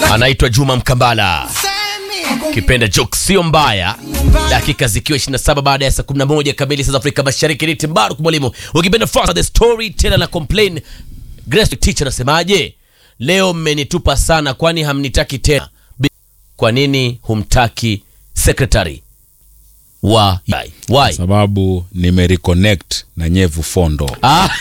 anaitwa Juma Mkambala, kipenda joke sio mbaya. Dakika zikiwa 27 baada ya saa 11 kamili saa za Afrika Mashariki. Ni Timbaru mwalimu, ukipenda fast the story tena na complain. Grace teacher anasemaje? Leo mmenitupa sana, kwani hamnitaki tena? Kwa nini humtaki secretary wa why? sababu nimereconnect na nyevu fondo Ah,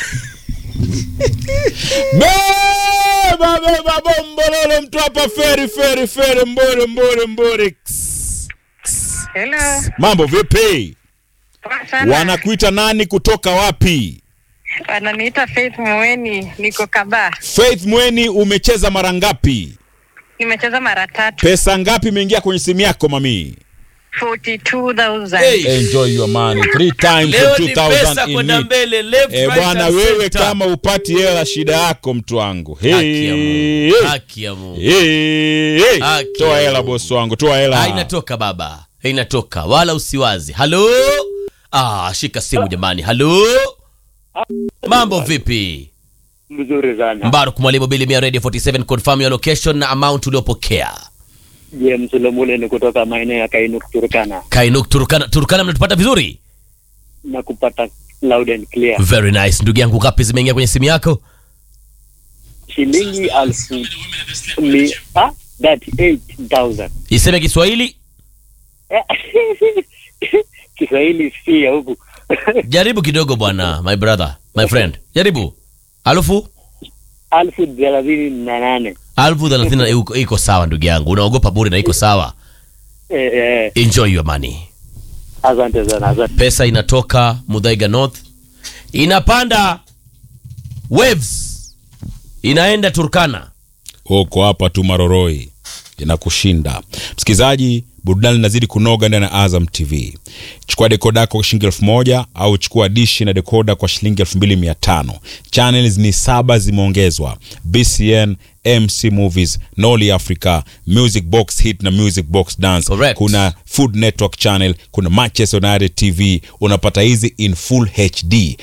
beba beba bombololo mtu hapa feri feri feri mbore mbore mbore Hello. mambo vipi Poa sana. wanakuita nani kutoka wapi Wananiita Faith Mweni, niko Kabaa. faith mweni umecheza mara ngapi Nimecheza mara tatu. pesa ngapi imeingia kwenye simu yako mami 42,000. Hey. enjoy your money three times leo for ni pesa 2000 in kwenda it. mbele, left, Eh, right bwana and wewe center. kama upati hela shida yako mtu wangu Haki ya Hey, Mungu. hey. Haki ya Mungu. Hey, hey. Haki toa ya hela Mungu. bosi wangu toa hela Ah, inatoka baba, inatoka wala usiwazi. Halo, ah, shika simu jamani. Halo, mambo vipi? Mzuri sana. Mbaruk mwalimu Bilimia Radio 47, confirm your location na amount uliopokea. James Lomule ni kutoka maeneo ya Kainuk Turkana Kainuk Turkana, Turkana mnatupata vizuri? na kupata loud and clear. Very nice. Ndugu yangu, ngapi zimeingia kwenye simu yako? Shilingi elfu mi ah, that 8000. Iseme Kiswahili, Kiswahili si ya huku. jaribu kidogo bwana, my brother, my friend, jaribu. Alufu elfu thelathini na nane. alfu thelathini na- iko- iko sawa ndugu yangu, unaogopa bure na iko sawa. Eh, eh, Enjoy your money. asante sana, asante. pesa inatoka Mudhaiga North inapanda waves inaenda Turkana. uko hapa tu maroroi inakushinda msikilizaji burudani inazidi kunoga ndani ya azam tv chukua dekoda yako kwa shilingi elfu moja au chukua dishi na dekoda kwa shilingi elfu mbili mia tano channels ni saba zimeongezwa bcn mc movies noli africa music box hit na music box dance Correct. kuna food network channel kuna manchester united tv unapata hizi in full hd